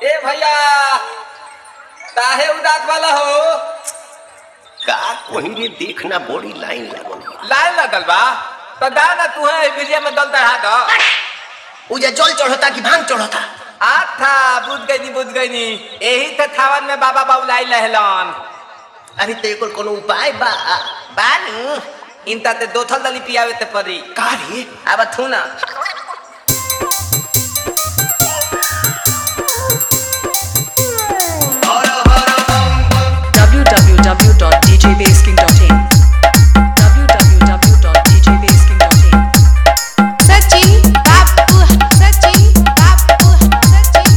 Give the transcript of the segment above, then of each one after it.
ए भैया काहे उदास वाला हो का कोही रे देखना बड़ी लाइन लागल बा। लाइन लगल बा तो दा ना तू है बिजली में दल चढ़ा दो उजा जल चढ़ता कि भांग चढ़ता आथा बुझ गई नी बुझ गई नी यही तो थावन में बाबा बाबुलाई लहलन अरे तो एकर कोनो उपाय बा बानू इनता ते दोथल दली पियावे ते परी का रे अब थू ना www.djbasking.in www.djbasking.in सचिन बापू सचिन बापू सचिन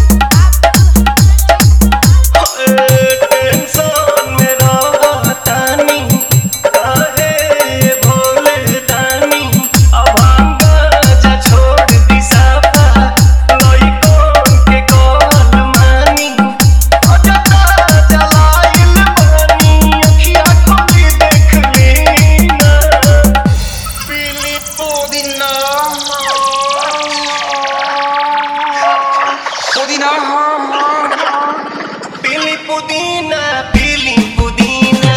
बापू टेंशन में रहतानी काहे भोले दानी अब जा छोड़ दी साफा लइकोन के कॉल मानी अजता जलाइल पानी अखिया खोली देख लीना पीली पुदीना पुदीना पीली पुदीना पीली पुदीना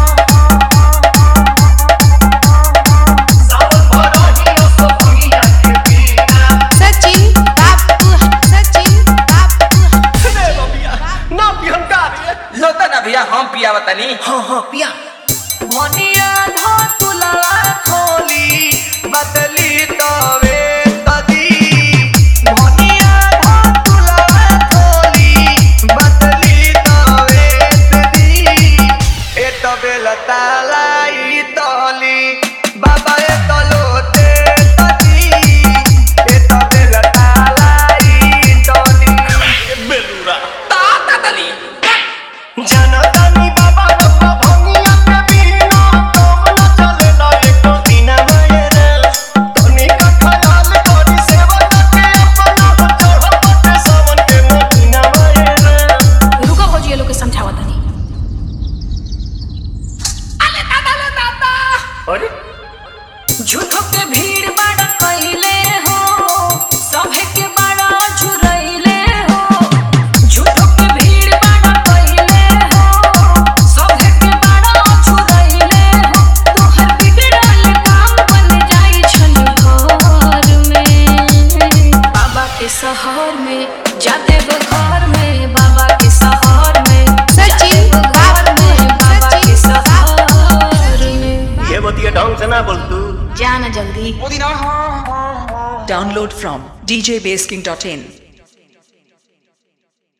सावन भरही असफिया के बिना सचिन बापू सचिन बापू रे बबिया ना पिहन का रे लो तो ना भैया हम पियावा तनी हाँ हाँ पिया भनिया धो तुला खोली बदली तवे तदी भनिया धो तुला खोली बदली तवे तदी ए तबे लतालाई तली बाबा ए तलोते तदी ए तबे लतालाई तली बेलुरा ता ता दली जनतानी बाबा रब्बा भंगिया के बिना तब न चले ना एको दिन मायरा तनी का ख्याल करी सेवा के अपना चढ़पते सावन के महीना मायरा रुको भौजी ये लोग के समझावा तनी अरे झूठो के भीड़ बड़ा कइले हो सभे के बड़ा झुरइले हो झूठो के भीड़ बड़ा कइले हो सभे के बड़ा झुरइले हो तोहर बिगड़ल काम बन जाई छन घर में बाबा के शहर में जाते घर में बाबा के शहर में सचिन घर में बाबा के शहर में ये बतिया ढंग से ना बोल तू जाना जल्दी Download from djbasking.in